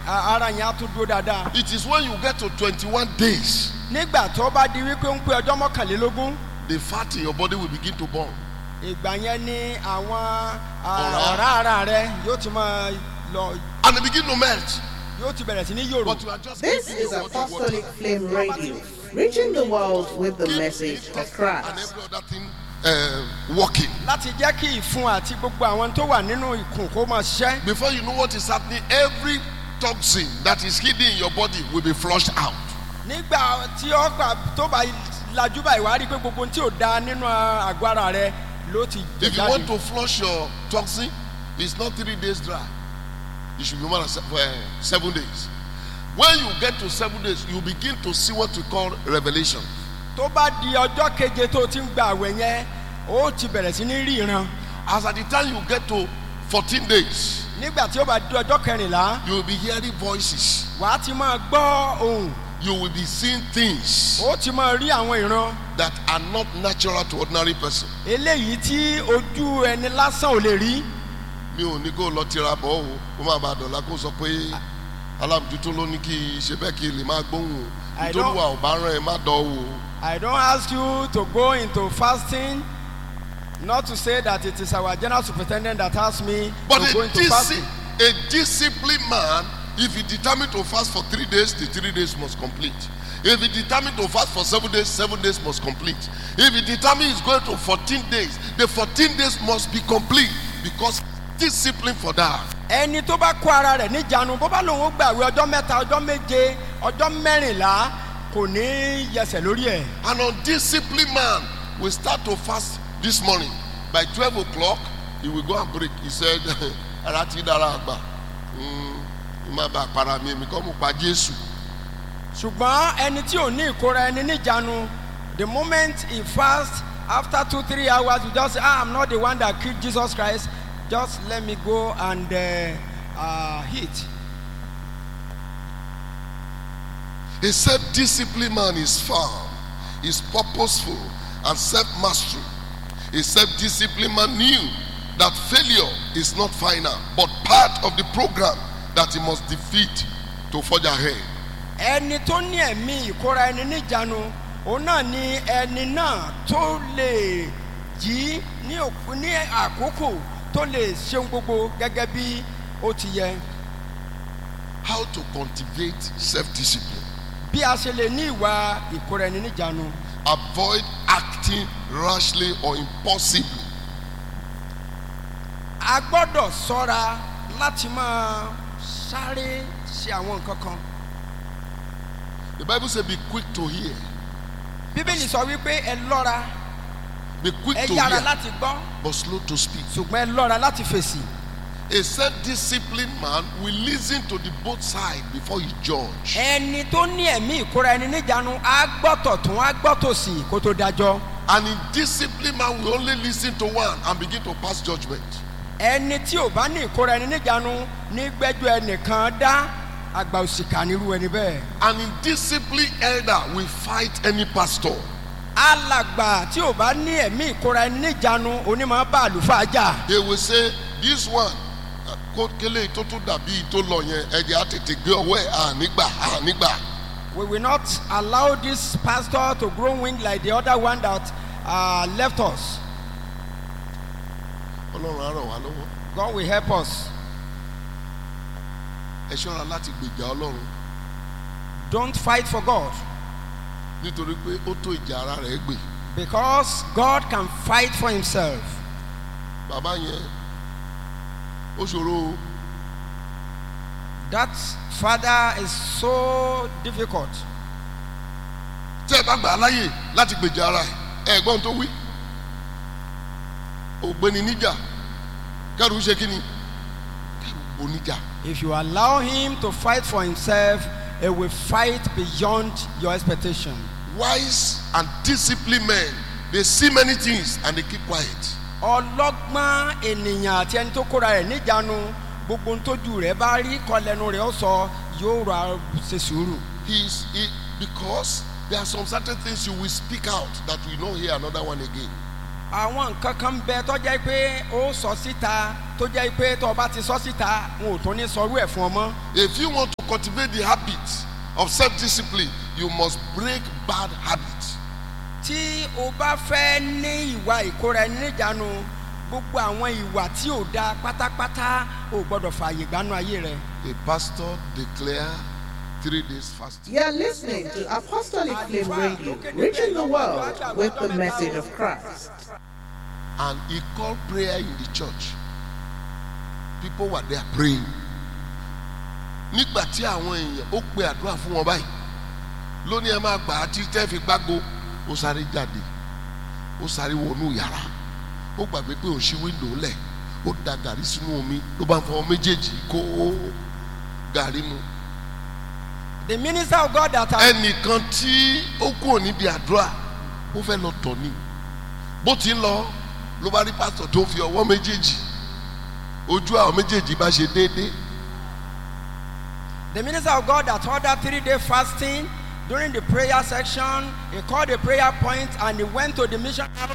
a- ara yẹn á tún dúró dáadáa. It is when you get to 21 days, nígbà tó bá di wípé ń pé ọjọ́ mọ́kànlélógún the fat in your body will begin to burn. ìgbà yẹn ni àwọn Ọ̀rá. ah, ọ̀rá ara rẹ yóò ti máa lọ And they begin to melt. yóò ti bẹ̀rẹ̀ sí ní yòrò. But you are just This giving is your body water. Apostolic Flame Radio, reaching the world with the Keep message it of and Christ. every other thing uh, working. láti jẹ́ kí ìfun àti gbogbo àwọn tó wà nínú ìkùn kó máa ṣiṣẹ́. Before you know what is happening, every toxin that is hidden in your body will be flushed out. nígbà tí ọgbà tó bá lajú báyìí wàá rí i pé gbogbo ohun tí ò da nínú àgọ́ ara rẹ ló ti jẹ If you want jáde. to flush your toxin, it's not three days dry. It should be more than se- uh, seven days. When you get to seven days, you begin to see what we call revelation. tó bá di ọjọ́ keje tó ti ń gba àwẹ̀ yẹn ó ti bẹ̀rẹ̀ sí ní rí ìran. As at the time you get to 14 days, nígbà tí ó bá di ọjọ́ kẹrìnlá you will be hearing voices. wàá ti máa gbọ́ ohùn You will be seeing things ó ti máa rí àwọn ìran that are not natural to ordinary person. eléyìí tí ojú ẹni lásán ò lè rí. mi ò ní kó lọ tira bọ̀ o kó má bàa dọ̀la kó sọ pé alábùjútó ló ní kí ṣe bẹ́ẹ̀ kí lè máa gbóhùn o I nítorí don't- wa ò bá rán ẹ má dọ̀ o. I don't ask you to go into fasting, not to say that it is our general superintendent that asked me but to go a, into disci- fasting. a disciplined man if he determine to fast for three days the three days must complete if he determine to fast for seven days seven days must complete if he determine he's going to fourteen days the fourteen days must be complete because discipline for that. ẹni tó bá kó ara rẹ̀ níjànú bó bá lòun ó gbàwé ọjọ́ mẹ́ta ọjọ́ méje ọjọ́ mẹ́rìnlá kò ní yẹsẹ̀ lórí ẹ̀. An undisciplined man will start to fast this morning. By 12 o'clock, he will go and break. He said, Ara ti dára àgbà. Mm, Má bàa para mi, èmi kọ́ mo pa Jésù. ṣùgbọ́n ẹni tí ò ní ìkóra ẹni níjànú the moment he fast after two three hours you just say ah i'm not the one that killed jesus christ just let me go and uh, uh, eat. A self-disciplined man is firm, is purposeful, and self-mastery. A self-disciplined man knew that failure is not final, but part of the program that he must defeat to forge ahead. ẹni tó ní ẹ̀mí ìkóra ẹni níjànú òun náà ni ẹni náà tó lè jí ní òkú ní àkókò tó lè ṣeun gbogbo gẹ́gẹ́ bí ó ti yẹ How to cultivate self-discipline. bí a ṣe lè ní ìwà ìkóra ẹni níjànú avoid acting rashly or impulsively. a gbọ́dọ̀ sọ́ra láti máa sáré ṣe àwọn nǹkan kan The Bible says, Be quick to hear, bíbélì sọ wípé ẹ lọ́ra be quick ẹ to yára hear, láti gbọ́ but slow to speak. ṣùgbọ́n ẹ lọ́ra láti fèsì A self disciplined man will listen to the both sides before he judge. ẹni tó ní ẹ̀mí ìkóra ẹni níjànú á gbọ́tọ̀ tún á gbọ́tọ̀ sí kó tó dájọ́. And a disciplined man will only listen to one and begin to pass judgment. ẹni tí ò bá ní ìkóra ẹni níjànú ní gbẹ́jọ́ ẹnìkan dá àgbà òṣìkà nírú ẹni bẹ́ẹ̀. An indisciplined elder will fight any pastor. alàgbà tí ò bá ní ẹ̀mí ìkóra ẹni níjànú onímọ̀ bá àlùfáà jà. They will say, This one, uh, kó kélé tó tún dàbí tó lọ yẹn, ẹ̀jẹ̀ á tètè gbé ọwọ́ ẹ̀ ànígbà ànígbà. we will not allow this pastor to grow wing like the other one that uh, left us. Ọlọ́run á ràn wá lọ́wọ́. God will help us. Ẹ ṣọ́ra láti gbèjà Ọlọ́run. don't fight for God nítorí pé ó tó ìjà ara rẹ̀ gbè because God can fight for himself. bàbá yẹn ó ṣòro o That father is so difficult. tí ẹ bá gbà á láyè láti gbèjà ara ẹ ẹ̀gbọ́n tó wí ògbéni níjà kẹrù ṣe kí ni kẹrù oníjà If you allow him to fight for himself, he will fight beyond your expectation. wise and disciplined men they see many things and they keep quiet ọlọ́gbọ́n ènìyàn àti ẹni tó kóra rẹ̀ níjànú gbogbo ohun tójú rẹ̀ bá rí kọlẹ́nu rẹ̀ ó sọ yóò ra ṣe sùúrù. he is he because there are some certain things you will speak out that we not hear another one again àwọn nǹkan kan ń bẹ tó jẹ́ pé ó sọ síta tó jẹ́ pé tó o bá ti sọ síta wọn ò tún ní sọrú ẹ̀ fún ọ mọ́. If you want to cultivate the habit of self-discipline, you must break bad habits. tí o bá fẹ́ ní ìwà ìkóra ẹni níjànú gbogbo àwọn ìwà tí ò da pátápátá ò gbọ́dọ̀ fààyè gbanú ayé rẹ. A pastor declare three days fasting. You're listening to Apostolic Flame Radio, reaching the world with the message of Christ. and he called prayer in the church people were there praying nígbà tí àwọn èèyàn ó pe àdúrà fún wọn báyìí lónìí ẹ máa gbà á tí tẹ́ fi gbágo ó sáré jáde ó sáré wọnú yàrá ó gbàgbé pé òun ṣí wíńdò lẹ̀ ó da gàrí sínú omi ló bá ń fọwọ́ méjèèjì kó gàrí mu the minister of God that has ẹnìkan tí ó kúrò níbi àdúrà ó fẹ́ lọ tọ̀ ni bó ti ń lọ ló bá rí pásítọ̀ tó fi ọwọ́ méjèèjì ojú àwọn méjèèjì bá ṣe déédéé the minister of God that ordered three day fasting during the prayer section he called a prayer point and he went to the mission house